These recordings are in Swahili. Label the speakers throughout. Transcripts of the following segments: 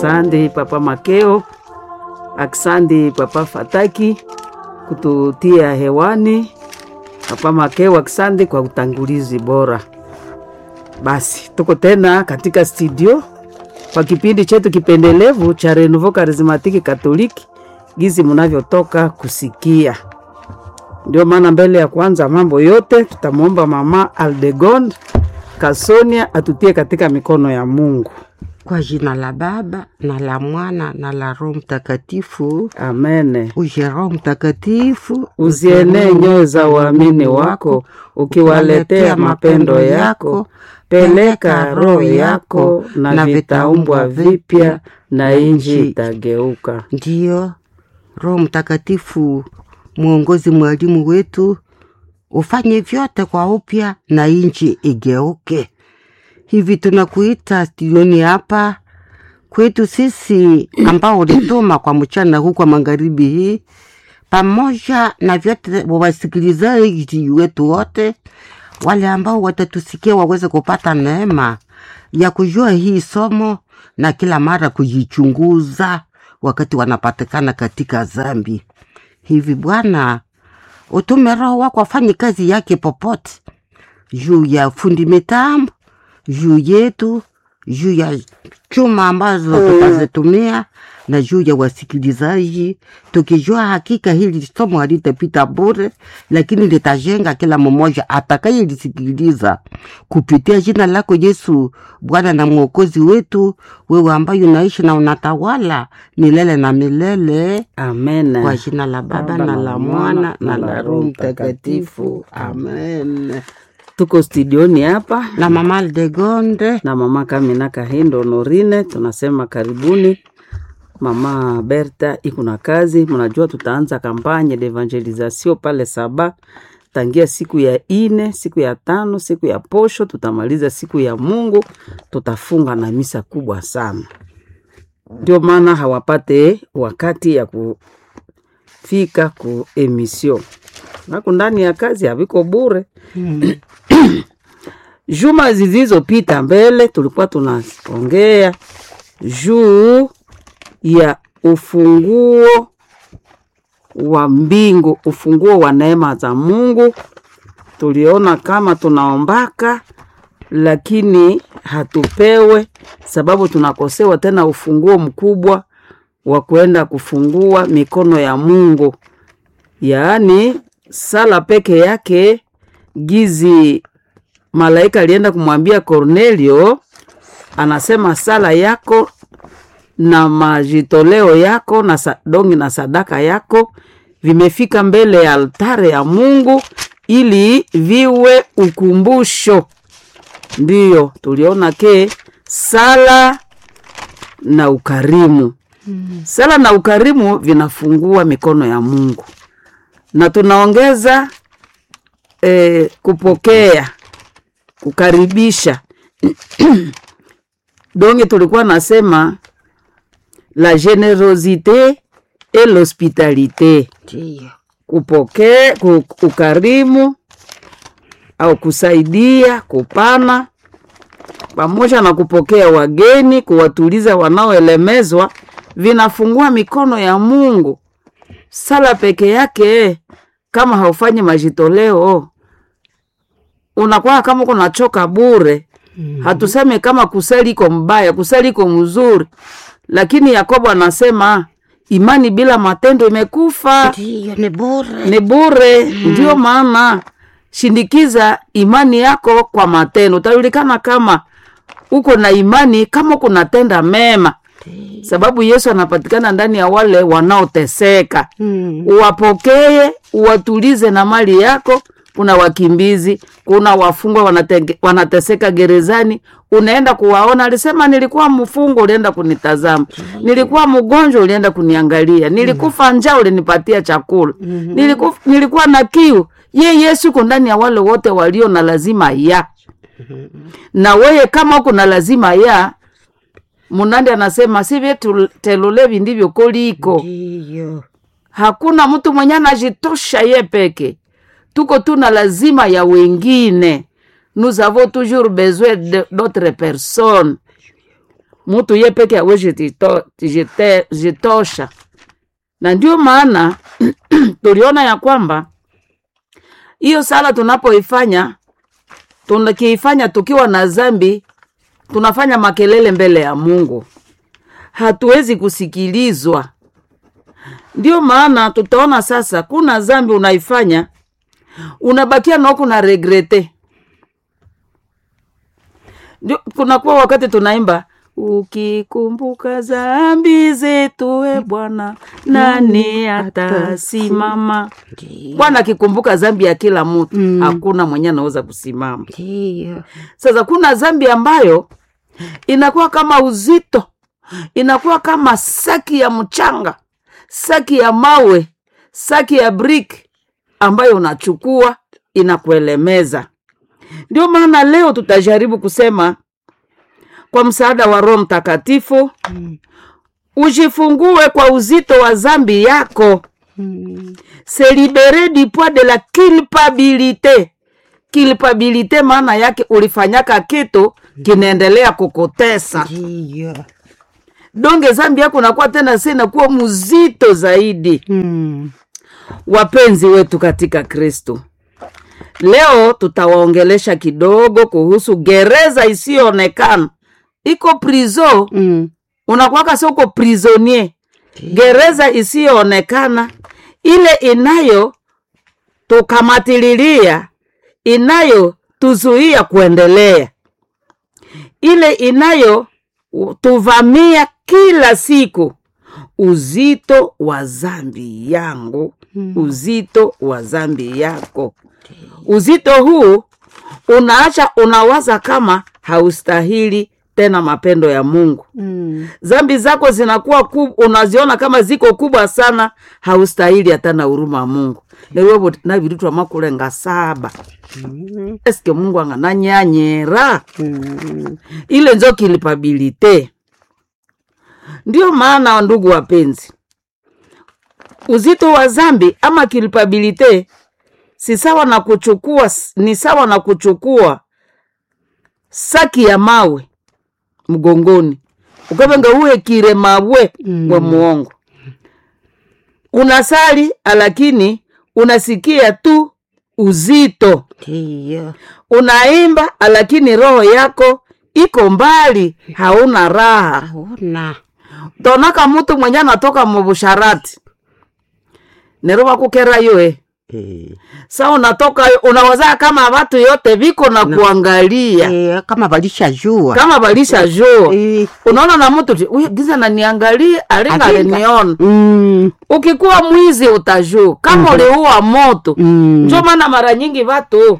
Speaker 1: Aksandi Papa Makeo, aksandi Papa Fataki kututia hewani. Papa Makeo, aksandi kwa utangulizi bora. Basi tuko tena katika studio kwa kipindi chetu kipendelevu cha Renouveau Charismatique Katoliki, gizi mnavyotoka kusikia. Ndio maana mbele ya kwanza mambo yote tutamwomba Mama Aldegonde Kasonia atutie katika mikono ya Mungu.
Speaker 2: Kwa jina la Baba na la Mwana na la Roho Mtakatifu.
Speaker 1: Amene.
Speaker 2: Uje Roho Mtakatifu,
Speaker 1: Uzienee nyoyo za waamini wako, ukiwaletea mapendo yako. Peleka roho yako, na vitaumbwa vipya, na inji itageuka.
Speaker 2: Ndiyo Roho Mtakatifu, mwongozi, mwalimu wetu, ufanye vyote kwa upya na inji igeuke. Hivi tunakuita studioni hapa kwetu sisi ambao ulituma kwa mchana huu kwa magharibi hii, pamoja na vyote wasikilizaji wetu wote wale ambao watatusikia waweze kupata neema ya kujua hii somo na kila mara kujichunguza wakati wanapatikana katika zambi. Hivi Bwana, utume Roho wako afanye kazi yake popote, juu ya fundi mitambo, juu yetu, juu ya chuma ambazo tutazitumia na juu ya wasikilizaji, tukijua hakika hili somo halitapita bure, lakini litajenga kila mmoja atakayelisikiliza kupitia jina lako Yesu, Bwana na Mwokozi wetu, wewe ambaye unaishi na unatawala milele na milele,
Speaker 1: Amen.
Speaker 2: kwa jina la Baba na la Mwana na la Roho Mtakatifu, amen.
Speaker 1: Tuko studioni hapa
Speaker 2: Na Mama Aldegonde,
Speaker 1: na mama Kamina Kahindo Norine, tunasema karibuni. Mama Berta iko na kazi, mnajua tutaanza kampanye de evangelisation pale Saba tangia siku ya ine, siku ya tano, siku ya posho, tutamaliza siku ya Mungu, tutafunga na misa kubwa sana. Ndio maana hawapate wakati ya kufika ku emission nako ndani ya kazi haviko bure. Juma zilizopita mbele tulikuwa tunaongea juu ya ufunguo wa mbingu, ufunguo wa neema za Mungu. Tuliona kama tunaombaka lakini hatupewe, sababu tunakosewa tena ufunguo mkubwa wa kuenda kufungua mikono ya Mungu, yaani sala peke yake. Gizi malaika alienda kumwambia Kornelio, anasema sala yako na majitoleo yako na sadongi na sadaka yako vimefika mbele ya altare ya Mungu ili viwe ukumbusho. Ndiyo tuliona ke sala na ukarimu, sala na ukarimu vinafungua mikono ya Mungu, na tunaongeza eh, kupokea, kukaribisha donge tulikuwa nasema la generosite et l'hospitalité,
Speaker 2: ndiyo
Speaker 1: kupokea, ku- ukarimu au kusaidia, kupana pamoja na kupokea wageni, kuwatuliza wanaoelemezwa, vinafungua mikono ya Mungu. Sala peke yake, kama haufanyi majitoleo, unakuwa kama kunachoka bure. Hatuseme kama kusali iko mbaya, kusali iko mzuri, lakini Yakobo anasema imani bila matendo imekufa
Speaker 2: ndiyo, ni bure.
Speaker 1: ni bure. Ndio maana shindikiza imani yako kwa matendo, utajulikana kama uko na imani kama kunatenda mema, sababu Yesu anapatikana ndani ya wale wanaoteseka.
Speaker 2: Mm.
Speaker 1: Uwapokee, uwatulize na mali yako. Kuna wakimbizi, kuna wafungwa wanatenge, wanateseka gerezani, unaenda kuwaona. Alisema nilikuwa mfungwa, ulienda kunitazama, nilikuwa mgonjwa, ulienda kuniangalia, nilikufa njaa, ulinipatia chakula, nilikuwa, nilikuwa na kiu. Ye Yesu uko ndani ya wale wote walio na lazima ya na weye, kama uko na lazima ya Munandi anasema si vyetu telulevi ndivyo koliko
Speaker 2: Ndiyo.
Speaker 1: hakuna mtu mwenye anajitosha ye peke, tuko tuna lazima ya wengine. Nous avons toujours besoin de- d'autres personnes. mtu ye peke awezi jito- jite- jitosha na ndio maana tuliona ya kwamba hiyo sala tunapoifanya tukiifanya tukiwa na zambi tunafanya makelele mbele ya mungu hatuwezi kusikilizwa ndio maana tutaona sasa kuna zambi unaifanya unabakia naoku na regrete ndio kunakuwa wakati tunaimba ukikumbuka zambi zetu e bwana nani atasimama bwana akikumbuka zambi ya kila mtu
Speaker 2: Mm.
Speaker 1: hakuna mwenye anaweza kusimama
Speaker 2: Ndiyo.
Speaker 1: sasa kuna zambi ambayo inakuwa kama uzito inakuwa kama saki ya mchanga saki ya mawe saki ya brick ambayo unachukua inakuelemeza ndio maana leo tutajaribu kusema kwa msaada wa roho mtakatifu
Speaker 2: Mm.
Speaker 1: ujifungue kwa uzito wa zambi yako
Speaker 2: Mm.
Speaker 1: se libere du poids de la culpabilité culpabilité maana yake ulifanyaka kitu kinaendelea kukutesa
Speaker 2: Ndiyo.
Speaker 1: donge zambi yako nakuwa tena si inakuwa mzito zaidi
Speaker 2: Mm.
Speaker 1: wapenzi wetu katika kristo leo tutawaongelesha kidogo kuhusu gereza isiyoonekana iko prizo
Speaker 2: Mm.
Speaker 1: unakuwaka si uko prisonier gereza isiyoonekana ile inayo tukamatililia inayo tuzuia kuendelea ile inayo u- tuvamia kila siku uzito wa zambi yangu
Speaker 2: Mm.
Speaker 1: uzito wa zambi yako uzito huu unaacha unawaza kama haustahili tena mapendo ya mungu
Speaker 2: Mm.
Speaker 1: zambi zako zinakuwa kub, unaziona kama ziko kubwa sana haustahili hata na huruma ya mungu newevo navirutwa makulenga saba
Speaker 2: Mm.
Speaker 1: eske mungu angananyanyera
Speaker 2: Mm.
Speaker 1: ile nzo kilipabilite ndio maana ndugu wapenzi uzito wa zambi ama kilipabilite si sawa na kuchukua ni sawa na kuchukua saki ya mawe mgongoni ukavenga uwekire mawe
Speaker 2: Mm.
Speaker 1: we muongo unasali lakini unasikia tu uzito
Speaker 2: Ndiyo.
Speaker 1: unaimba lakini roho yako iko mbali hauna raha
Speaker 2: Hauna.
Speaker 1: tonaka mutu mwenye anatoka mubusharati nero bakukera yoe
Speaker 2: Eh.
Speaker 1: sa unatoka unawazaa kama watu yote viko na kuangalia
Speaker 2: Eh, kama walishajua
Speaker 1: kama balisha joo
Speaker 2: Eh.
Speaker 1: unaona na mtu ti "Uy, giza naniangalia alinga
Speaker 2: Alinga.
Speaker 1: aliniona
Speaker 2: Mm.
Speaker 1: ukikuwa mwizi utajuu kama uliua moto
Speaker 2: Mm.
Speaker 1: njo maana mara nyingi watu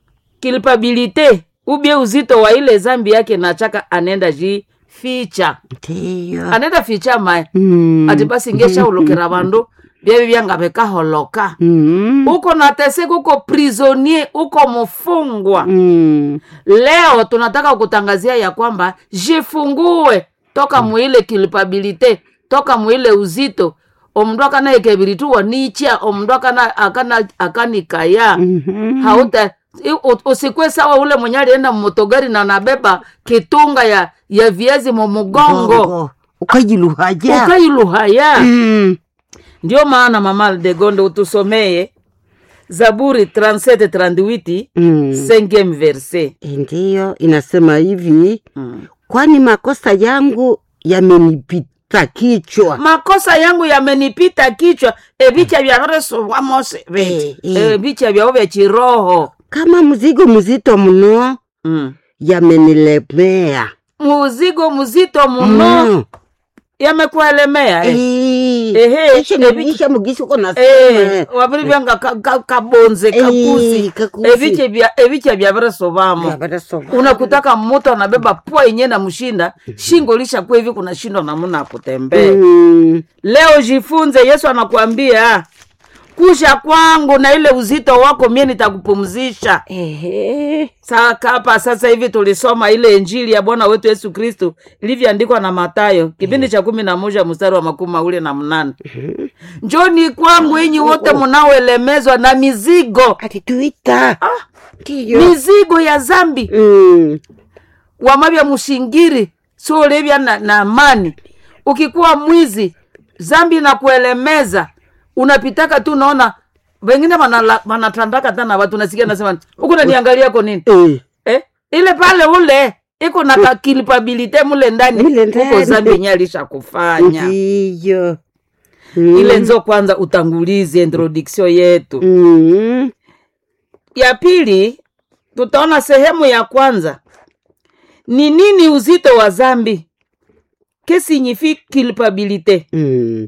Speaker 1: kilpabilite ubie uzito wa ile zambi yake nachaka anenda ji ficha
Speaker 2: Ndiyo.
Speaker 1: anenda ficha mae
Speaker 2: Mm.
Speaker 1: ati basi ngeshaulukira vandu byebi byanga bekaholoka
Speaker 2: Mm.
Speaker 1: uko nateseka uko prisonier uko mfungwa
Speaker 2: Mm.
Speaker 1: leo tunataka kutangazia ya kwamba jifungue toka muile kilipabilite toka muile uzito omundu akanaekebirituwa nicha omundu akana akana akanikaya
Speaker 2: Mhm.
Speaker 1: hauta i- u- usikwe sawa ule mwenye alienda mmotogari na nabeba kitunga ya ya viazi mumugongo
Speaker 2: Gongo. ukajiluhaja
Speaker 1: ukailuhaya
Speaker 2: Mm.
Speaker 1: ndio maana mama de gonde utusomeye zaburi 37 38
Speaker 2: Mm.
Speaker 1: cinquième verset
Speaker 2: ndiyo inasema hivi
Speaker 1: mm.
Speaker 2: kwani makosa yangu yamenipita kichwa
Speaker 1: makosa yangu yamenipita kichwa ebicha vyaveresovwamose
Speaker 2: Eh, eh.
Speaker 1: ebicha vyao vya chiroho
Speaker 2: kama mzigo mzito mno
Speaker 1: mm.
Speaker 2: yamenilemea
Speaker 1: muzigo mzito muno
Speaker 2: Mm.
Speaker 1: yamekuelemea eh.
Speaker 2: Eh.
Speaker 1: Ehe,
Speaker 2: Ishe
Speaker 1: ebi-
Speaker 2: nibisha mugisi uko
Speaker 1: Eh,
Speaker 2: nasema
Speaker 1: wabiri byanga ka- ka- kabonze
Speaker 2: Eh,
Speaker 1: kakusi
Speaker 2: kakusi.
Speaker 1: ebiche bya ebiche vyaveresovamo
Speaker 2: Yabarasoma.
Speaker 1: unakutaka mtu anabeba pua yenye na mshinda shingo lishakuwa hivi kunashindwa namuna ya kutembea
Speaker 2: Mm.
Speaker 1: leo jifunze yesu anakuambia kusha kwangu na ile uzito wako mie nitakupumzisha
Speaker 2: Ehe.
Speaker 1: saka hapa sasa hivi tulisoma ile injili ya bwana wetu yesu kristu ilivyoandikwa na matayo kipindi cha kumi na moja mstari wa makumi mawili na mnane njoni kwangu enyi wote mnaoelemezwa na mizigo
Speaker 2: alituita ndiyo
Speaker 1: mizigo ya zambi
Speaker 2: Mm.
Speaker 1: wamavya mushingiri so ulivya na, na amani ukikuwa mwizi zambi na kuelemeza unapitaka tu unaona wengine wanala- wanatandaka tana watu nasikia nasema huku naniangalia ko nini
Speaker 2: Eh,
Speaker 1: eh? ile pale ule iko na kakilipabilite mule ndani
Speaker 2: Mule
Speaker 1: huko
Speaker 2: ndani.
Speaker 1: zambi yenye alisha kufanya
Speaker 2: ndiyo
Speaker 1: ile nzo kwanza utangulizi introduction yetu
Speaker 2: Mm.
Speaker 1: ya pili tutaona sehemu ya kwanza ni nini uzito wa zambi que signifie culpabilite
Speaker 2: Mm.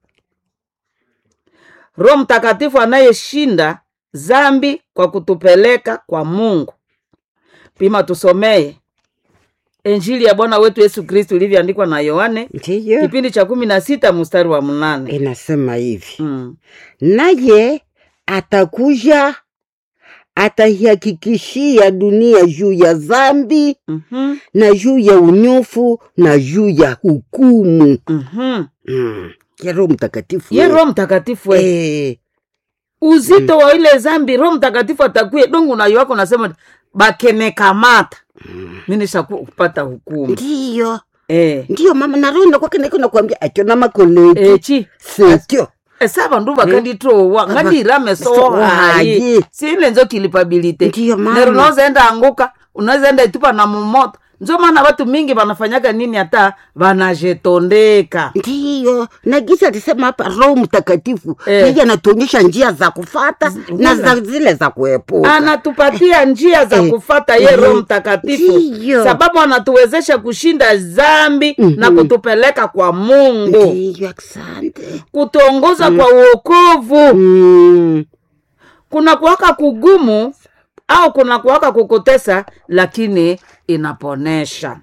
Speaker 1: roho mtakatifu anayeshinda zambi kwa kutupeleka kwa mungu pima tusomee injili ya bwana wetu yesu kristu ilivyoandikwa na yohane
Speaker 2: ndiyo
Speaker 1: kipindi cha kumi na sita mstari wa mnane
Speaker 2: inasema hivi
Speaker 1: mm.
Speaker 2: naye atakuja ataihakikishia dunia juu ya dhambi
Speaker 1: mm-hmm.
Speaker 2: na juu ya unyofu na juu ya hukumu
Speaker 1: mm-hmm.
Speaker 2: mm. ya roho mtakatifu
Speaker 1: ye
Speaker 2: we.
Speaker 1: roho mtakatifu we.
Speaker 2: Eh,
Speaker 1: uzito wa ile zambi roho mtakatifu atakuye dongo nayo wako nasema bakenekamata mi nishakupata hukumu
Speaker 2: ndiyo
Speaker 1: eh.
Speaker 2: ndiyo mama na roho inakwake naiko nakwambia atyo na makoleki
Speaker 1: echi
Speaker 2: setyo
Speaker 1: esa bandu bakanditowa ngandirameso
Speaker 2: So
Speaker 1: hayi
Speaker 2: hayi.
Speaker 1: sile nzo kilipabilite
Speaker 2: Ndiyo, mama.
Speaker 1: nero unaweza enda anguka unaweza enda itupa na mumoto nzo maana watu mingi wanafanyaka nini hata wanajetondeka
Speaker 2: ndiyo na gisa alisema hapa roho mtakatifu
Speaker 1: Eh.
Speaker 2: yeye anatuonyesha njia za kufata na za zile za kuepuka
Speaker 1: anatupatia njia za
Speaker 2: Eh,
Speaker 1: kufata ye
Speaker 2: eh,
Speaker 1: roho mtakatifu
Speaker 2: ndiyo.
Speaker 1: sababu anatuwezesha kushinda zambi na
Speaker 2: Mhm.
Speaker 1: kutupeleka kwa mungu
Speaker 2: ndiyo asante
Speaker 1: kutuongoza kwa uokovu
Speaker 2: mm.
Speaker 1: kuna kuwaka kugumu au kuna kuwaka kukutesa lakini inaponesha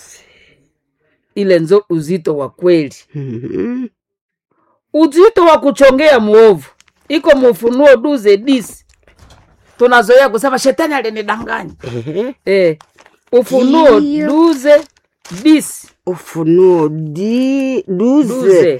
Speaker 1: ile nzo uzito wa kweli
Speaker 2: Mhm.
Speaker 1: uzito wa kuchongea mwovu iko mufunuo duze disi tunazoea kusema shetani alinidanganya
Speaker 2: Ehe.
Speaker 1: eh, ufunuo
Speaker 2: Ndiyo.
Speaker 1: duze disi
Speaker 2: ufunuo di duze
Speaker 1: duze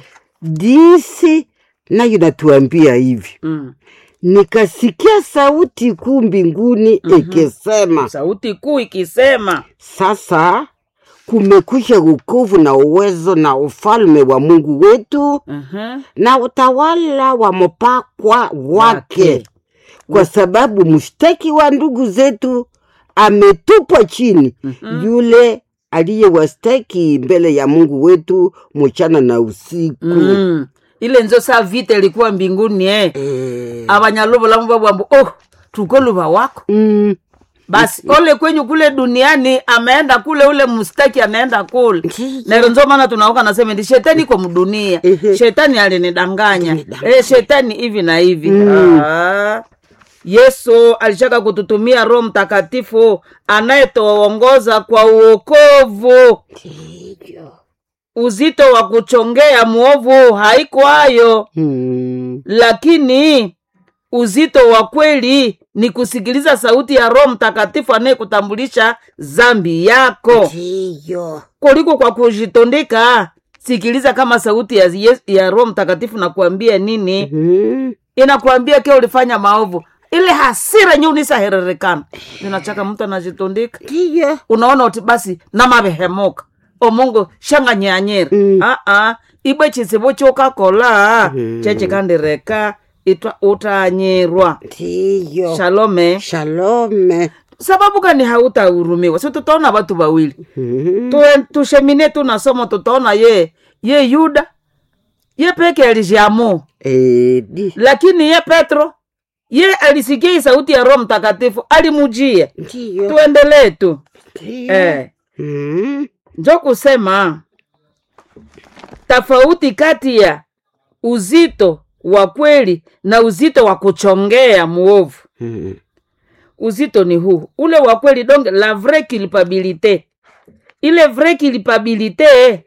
Speaker 2: disi nayo natuambia hivi
Speaker 1: mm.
Speaker 2: nikasikia sauti kuu mbinguni ikisema
Speaker 1: sauti kuu ikisema
Speaker 2: sasa kumekwisha wokovu na uwezo na ufalme wa mungu wetu
Speaker 1: uh-huh.
Speaker 2: na utawala wa mpakwa wake
Speaker 1: Wake.
Speaker 2: kwa sababu mshtaki wa ndugu zetu ametupwa chini
Speaker 1: Mhm.
Speaker 2: yule aliyewastaki mbele ya mungu wetu mchana na usiku
Speaker 1: mm. ile nzo saa vita ilikuwa mbinguni eh.
Speaker 2: Eh,
Speaker 1: abanyalobolamu babwambo oh tukoluva wako
Speaker 2: mm,
Speaker 1: basi ole kwenyu kule duniani ameenda kule ule mstaki anaenda kule
Speaker 2: Ndiyo.
Speaker 1: nero nzo maana tunaoka nasema ndi shetani iko mdunia
Speaker 2: Ehe.
Speaker 1: shetani alinidanganya
Speaker 2: Alinidanganya.
Speaker 1: eh, shetani hivi na hivi
Speaker 2: Mm.
Speaker 1: ah. yesu alishaka kututumia roho mtakatifu anayetuongoza kwa uokovu
Speaker 2: ndiyo.
Speaker 1: uzito wa kuchongea mwovu haikwayo
Speaker 2: Mm,
Speaker 1: lakini uzito wa kweli ni kusikiliza sauti ya roho mtakatifu anayekutambulisha zambi yako
Speaker 2: ndiyo.
Speaker 1: kuliko kwa kujitondeka sikiliza kama sauti ya, Yes- ya roho mtakatifu nakuambia nini
Speaker 2: Mm,
Speaker 1: inakuambia ke ulifanya maovu ile hasira nyi unisahererekana zinachaka mtu anajitondeka
Speaker 2: ndiyo.
Speaker 1: unaona uti basi namavehemuka omungu shanganyanyira
Speaker 2: Mm.
Speaker 1: aa ibwe chisivo chokakola
Speaker 2: Mm.
Speaker 1: chechikandireka itwa utanyirwa
Speaker 2: ndiyo.
Speaker 1: shalome
Speaker 2: shalome
Speaker 1: sababu gani hautahurumiwa si tutaona watu wawili
Speaker 2: Mm,
Speaker 1: Tue- tushemine tunasoma tutaona ye ye yuda ye peke alijiamu
Speaker 2: eh, di-
Speaker 1: lakini ye petro ye alisikia hii sauti ya roho mtakatifu alimujia
Speaker 2: ndiyo.
Speaker 1: tuendelee tu
Speaker 2: Ndiyo.
Speaker 1: eh.
Speaker 2: Mm,
Speaker 1: njo kusema tofauti kati ya uzito wa kweli na uzito wa kuchongea mwovu
Speaker 2: mm,
Speaker 1: uzito ni huu ule wa kweli donc la vraie culpabilité ile vraie culpabilité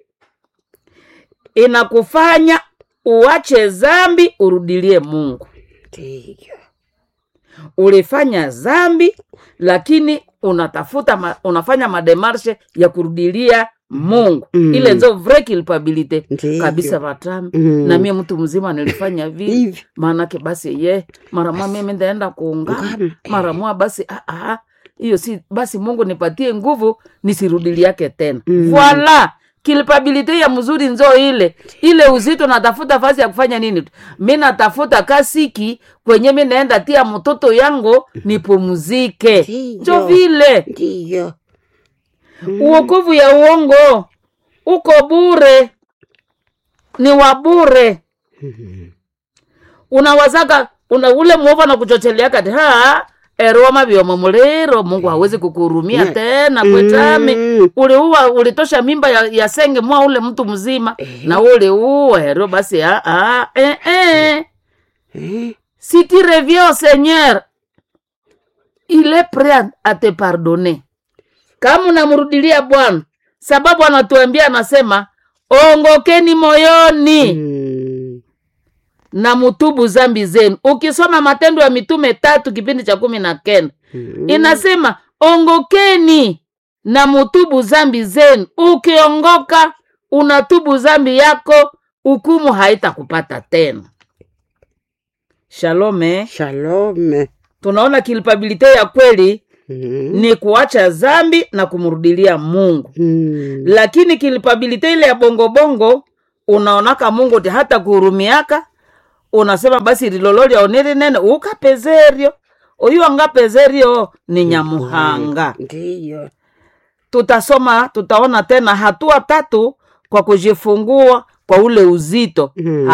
Speaker 1: inakufanya uache zambi urudilie mungu
Speaker 2: ndiyo.
Speaker 1: ulifanya zambi lakini unatafuta ma, unafanya mademarshe ya kurudilia mungu
Speaker 2: Mm.
Speaker 1: ile nzo vraie culpabilité
Speaker 2: Ndiyo.
Speaker 1: kabisa vatami
Speaker 2: Mm.
Speaker 1: na mie mtu mzima nilifanya vivi
Speaker 2: Hivi.
Speaker 1: maanake basi ye mara mwa mimi ndaenda kuungana
Speaker 2: Ungana,
Speaker 1: mara mwa basi ah, ah, hiyo si basi mungu nipatie nguvu nisirudili yake tena
Speaker 2: Mm.
Speaker 1: voila kilpabilite ya mzuri nzo ile ile uzito natafuta fasi ya kufanya nini mi natafuta kasiki kwenye mi naenda tia mtoto yangu nipumzike
Speaker 2: Ndiyo.
Speaker 1: njo vile
Speaker 2: ndiyo
Speaker 1: uokovu ya uongo uko bure ni wa bure unawazaka una ule mwovu anakuchocheleaka kati ha eroma vyomo muliro mungu hawezi kukuhurumia
Speaker 2: Ne-
Speaker 1: tena kwetami
Speaker 2: Mm.
Speaker 1: uliua ulitosha mimba ya, ya senge mwa ule mtu mzima na uliua hero basi ah, ah, eh, eh.
Speaker 2: Eh,
Speaker 1: si tu reviens au seigneur il est prêt à- à te pardonner kama unamrudilia bwana sababu anatuambia anasema ongokeni moyoni
Speaker 2: mm,
Speaker 1: na mutubu zambi zenu ukisoma matendo ya mitume tatu kipindi cha kumi na kenda
Speaker 2: mm.
Speaker 1: inasema ongokeni na mutubu zambi zenu ukiongoka unatubu zambi yako hukumu haitakupata tena shalome
Speaker 2: shalom
Speaker 1: tunaona kilpabilite ya kweli
Speaker 2: Mm,
Speaker 1: ni kuacha zambi na kumrudilia mungu
Speaker 2: mm.
Speaker 1: lakini kilpabilite ile ya bongobongo unaonaka mungu ti hata kuhurumiaka unasema basi rilololi aoneri nene ukapezerio oyu angapezerio ni nyamuhanga
Speaker 2: ndiyo
Speaker 1: tutasoma tutaona tena hatua tatu kwa kujifungua kwa ule uzito
Speaker 2: Mm.